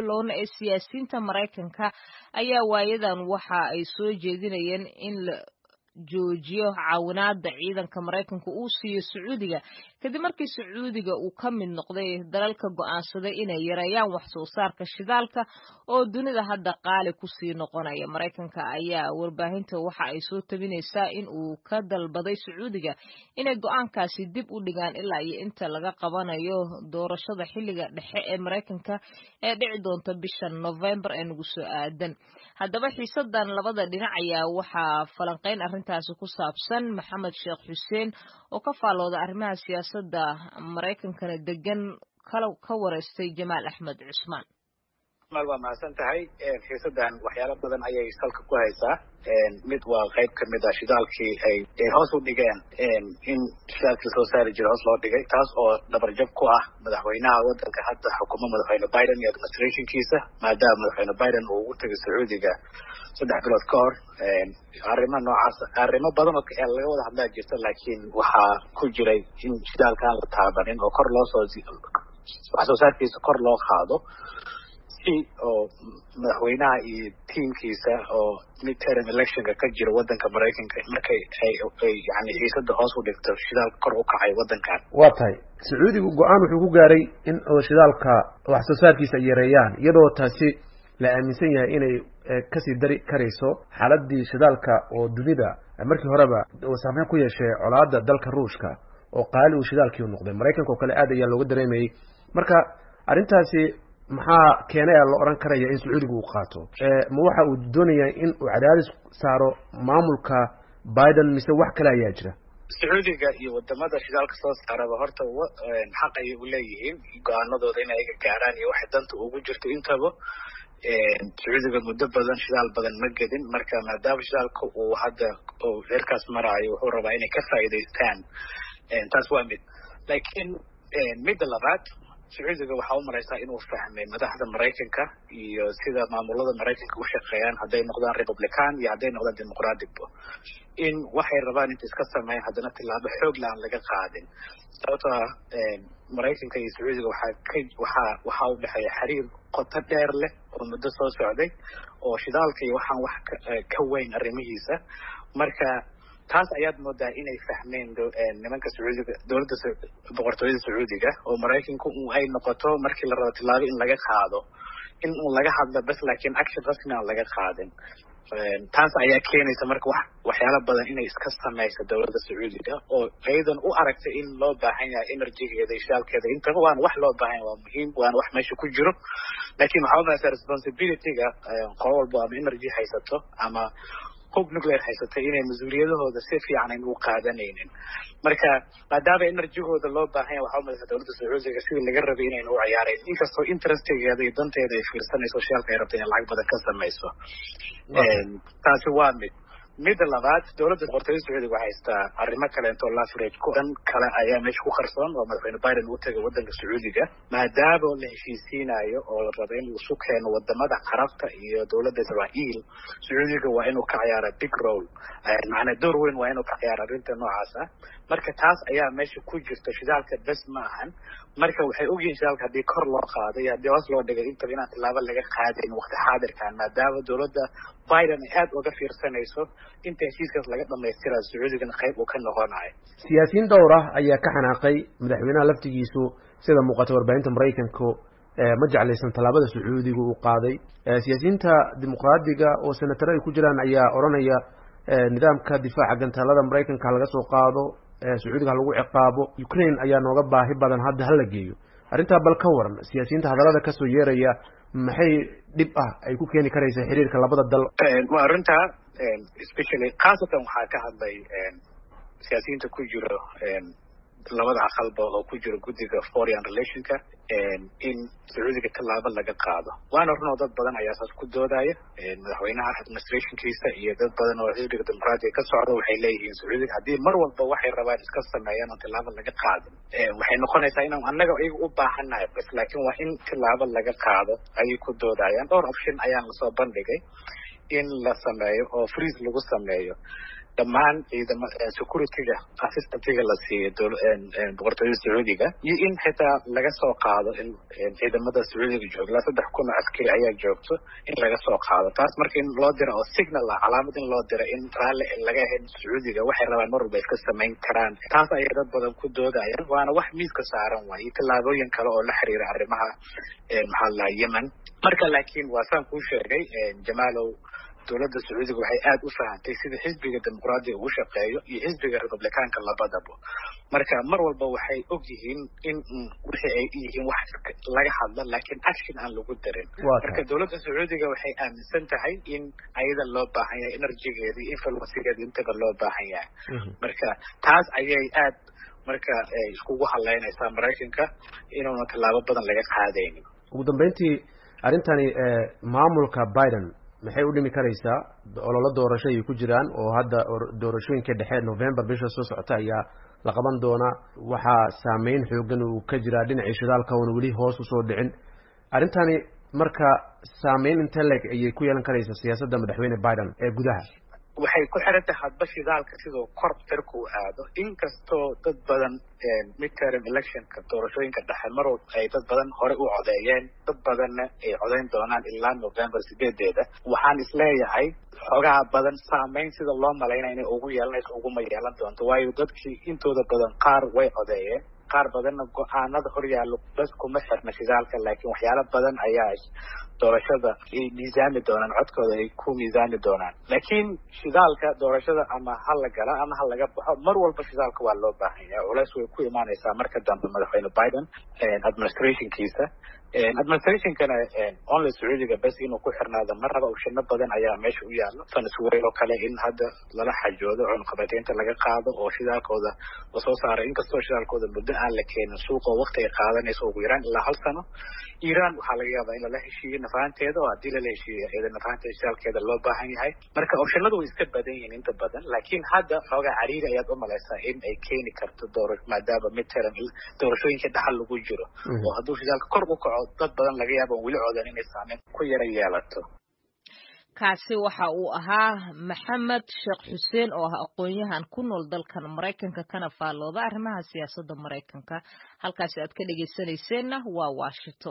bilowna ee siyaasiyiinta maraykanka ayaa waayadan waxa ay soo jeedinayeen in la joojiyo caawinaada ciidanka maraykanka uu siiyo sacuudiga kadib markii sacuudiga uu ka mid noqday dalalka go'aansaday inay yareeyaan wax soo saarka shidaalka oo dunida hadda qaali kusii noqonaya maraykanka ayaa warbaahinta waxa ay soo tabinaysaa in uu ka dalbaday sacuudiga inay go'aankaasi dib u dhigaan ilaa iyo inta laga qabanayo doorashada xilliga dhexe ee maraykanka ee dhici doonta bisha novembar ee nagu soo aadan haddaba xiisadan labada dhinac ayaa waxaa falanqeyn arrintaasi ku saabsan maxamed sheekh xuseen oo ka faalooda arrimaha siyaasadda maraykankana degan ka wareystay jamaal axmed cusmaan mal waa mahadsan tahay xiisadan waxyaalo badan ayay salka ku haysaa mid waa qayb kamid ah shidaalkii ay hoos u dhigeen in shidaalkii lasoo saari jira hoos loo dhigay taas oo dhabarjab ku ah madaxweynaha wadanka hadda xukumo madaxweyne biden iyo administrationkiisa maadaama madaxweyne biden uu ugu tegay sacuudiga saddex bilood ka hor arrimo noocaas arrimo badan oo laga wada hadlaa jirta laakiin waxaa ku jiray in shidaalka aan la taabanin oo kor loo soo wax soo saarkiisa kor loo qaado oo madaxweynaha iyo tiamkiisa oo midterm electionka ka jira wadanka maraykanka markay ay yani xiisada hoos u dhigto shidaalka kor u kacay wadankan waa tahay sacuudigu go-aan wuxuu ku gaaray in shidaalka wax soo saarkiisa ay yareeyaan iyadoo taasi la aaminsan yahay inay kasii dari karayso xaaladii shidaalka oo dunida markii horeba uu saameyn ku yeeshay colaada dalka ruushka oo qaali uu shidaalkii noqday maraykanka oo kale aad ayaa looga dareemayay marka arrintaasi maxaa keenay a la odhan karaya in sacuudiga uu qaato ma waxa uu doonayaa in uu cadaadis saaro maamulka biden mise wax kale ayaa jira sacuudiga iyo wadamada shidaalka soo saaraba horta xaq ayay u leeyihiin go-aanadooda in ayaga gaaraan iyo waxay danta ugu jirto intaba sacuudiga muddo badan shidaal badan ma gedin marka maadaama shidaalka uu hadda heerkaas maraayo wuxuu rabaa inay ka faa'iidaystaan taas waa mid laakiin midda labaad sacuudiga waxaa u maraysaa inuu fahmay madaxda maraykanka iyo sida maamulada maraykanka u shaqeeyaan hadday noqdaan republican iyo hadday noqdaan dimuqraticba in waxay rabaan inta iska sameeyaan haddana tilaabo xoogla aan laga qaadin sababto ah maraykanka iyo sacuudiga waxaa ka waxaa waxaa u dhexeeya xiriir qoto dheer leh oo muddo soo socday oo shidaalka iyo waxaan wax ka weyn arrimihiisa marka taas ayaad moodaa inay fahmeen nimanka sacuudiga dowladda boqortooyada sacuudiga oo maraykanku ay noqoto markii la rabo tilaabo in laga qaado in uu laga hadlo bas laakiin action rasmi aan laga qaadin taas ayaa keenaysa marka wax waxyaalo badan inay iska samayso dowladda sacuudiga oo ayadan u aragtay in loo baahan yahay energygeeda iyo shidaalkeeda intaba waana wax loo baahan yahay waa muhiim waana wax meesha ku jiro laakiin waxaa umalaysaa responsibilityga qolo walbo ama energy haysato ama hub nuclear haysatay inay mas-uuliyadahooda si fiican aynu u qaadanaynin marka maadaama enerjigooda loo baahan yahay waxaa umalaysaa dowladda sacuudiga sidii laga rabay inaynu u ciyaarayn inkastoo interestigeeda iyo danteeda ay fiirsanayso shidaalka ay rabta inay lacag badan ka samayso taasi waa mid midda labaad dowladda boqortooyada sacuudiga waxay haystaa arrimo kaleeto lavrage ku dhan kale ayaa meesha ku qarsoon oo madaxweyne biden uu tegay wadanka sacuudiga maadaama la heshiisiinayo oo la rabo in isu keeno wadamada carabta iyo dowladda israael sacuudiga waa inuu ka ciyaara big role macnaa door weyn waa inuu ka ciyaara arrinta noocaas ah marka taas ayaa meesha ku jirta shidaalka bes ma ahan marka waxay ogyihiin shidaalka haddii kor loo qaado iyo haddii hoos loo dhigay intaba inaan tilaabo laga qaadayn waqti xaadirkan maadaama dowladda biden ay aada uga fiirsanayso inta heshiiskaas laga dhamaystira sacuudigana qayb uu ka noqonayo siyaasiyiin dhowr ah ayaa ka xanaaqay madaxweynaha laftigiisu sida muuqata warbaahinta maraykanku ma jeclaysan tallaabada sacuudiga uu qaaday siyaasiyiinta dimuqraadiga oo senataro ay ku jiraan ayaa odhanaya nidaamka difaaca gantaalada maraykanka laga soo qaado sacuudiga ha lagu ciqaabo ukraine ayaa nooga baahi badan hadda hala geeyo arrintaa bal ka waran siyaasiyiinta hadallada kasoo yeeraya maxay dhib ah ay ku keeni karaysa xiriirka labada dal waa arrintaa especially khaasatan waxaa ka hadlay siyaasiyiinta ku jiro labada aqalba oo ku jiro guddiga foreign relationka in sacuudiga tallaabo laga qaado waana runoo dad badan ayaa saas ku doodaya madaxweynaha administrationkiisa iyo dad badan oo xisbiga dimuqraatiga ka socda waxay leeyihiin sacuudiga haddii mar walba waxay rabaan iska sameeyaan oo tillaabo laga qaadin waxay noqonaysaa inaan annaga iyaga u baahannahay bas laakiin waa in tillaabo laga qaado ayay ku doodayaan dhowr option ayaan lasoo bandhigay in la sameeyo oo freeze lagu sameeyo dhammaan ciidama securityga assistantiga la siiyo boqortooyada sacuudiga iyo in xitaa laga soo qaado in ciidamada sacuudiga jooga ilaa saddex kun oo askari ayaa joogto in laga soo qaado taas marka in loo dira oo signal ah calaamad in loo dira in raalli laga ahayn sacuudiga waxay rabaan mar walba iska samayn karaan taas ayay dad badan ku doodayaan waana wax miiska saaran waaye tallaabooyin kale oo la xiriira arrimaha maxaa la yemen marka laakiin waa saan kuu sheegay jamaalow dowladda sacuudiga waxay aada u fahantay sida xisbiga dimuqraadiga uu shaqeeyo iyo xisbiga republicaanka labadaba marka mar walba waxay og yihiin in wixii ay yihiin wax laga hadla laakiin action aan lagu darin marka dowladda sacuudiga waxay aaminsan tahay in ayada loo baahan yahay energygeeda iyo influencegeeda intaba loo baahan yahay marka taas ayay aad marka iskugu hadlaynaysaa maraykanka inuuna tallaabo badan laga qaadaynin ugu dambeyntii arrintani maamulka biden maxay u dhimi karaysaa ololo doorasho ay ku jiraan oo hadda doorashooyinka dhexe november bisha soo socota ayaa la qaban doonaa waxaa saameyn xoogan uu ka jiraa dhinacii shidaalka oona weli hoos usoo dhicin arrintani marka saameyn inte leg ayay ku yeelan karaysaa siyaasadda madaxweyne biden ee gudaha waxay ku xiran tahay hadba shidaalka siduu kor cirku u aado inkastoo dad badan midterm electionka doorashooyinka dhexe mar ay dad badan hore u codeeyeen dad badanna ay codeyn doonaan ilaa november sideedeeda waxaan isleeyahay xoogaha badan saameyn sida loo malaynaya inay ugu yeelanayso uguma yeelan doonto waayo dadkii intooda badan qaar way codeeyeen qaar badanna go-aanada horyaallo bas kuma xirna shidaalka laakiin waxyaalo badan ayaa doorashada ay miisaami doonaan codkooda ay ku miisaami doonaan laakiin shidaalka doorashada ama ha la gala ama ha laga baxo mar walba shidaalka waa loo baahan yahay culays way ku imaanaysaa marka dambe madaxweyne biden administrationkiisa administrationkana only sacuudiga bes inuu ku xirnaado ma raba ushino badan ayaa meesha u yaalo venezuela oo kale in hadda lala xajoodo cunqabateynta laga qaado oo shidaalkooda lasoo saaray inkastoo shidaalkooda muddo aan la keenin suuqa waqti ay qaadanayso ugu yaraan ilaa hal sano iran waxaa laga yaabaa in lala heshiiyo nafahanteeda oo haddii lala heshiiyo iyada nafahanteeda shidaalkeeda loo baahan yahay marka opshanadu way iska badan yihiin inta badan laakiin hadda xoogaa cariiri ayaad u malaysaa in ay keeni karto doora maadaama midterm doorashooyinka dhaxal lagu jiro oo hadduu shidaalka kor u kaco dad badan laga yaaba weli coodan inay saameyn ku yara yeelato kaasi waxa uu ahaa maxamed sheekh xuseen oo ah aqoon-yahan ku nool dalkan maraykanka kana faallooda arrimaha siyaasadda maraykanka halkaasi aad ka dhegeysanayseena waa washington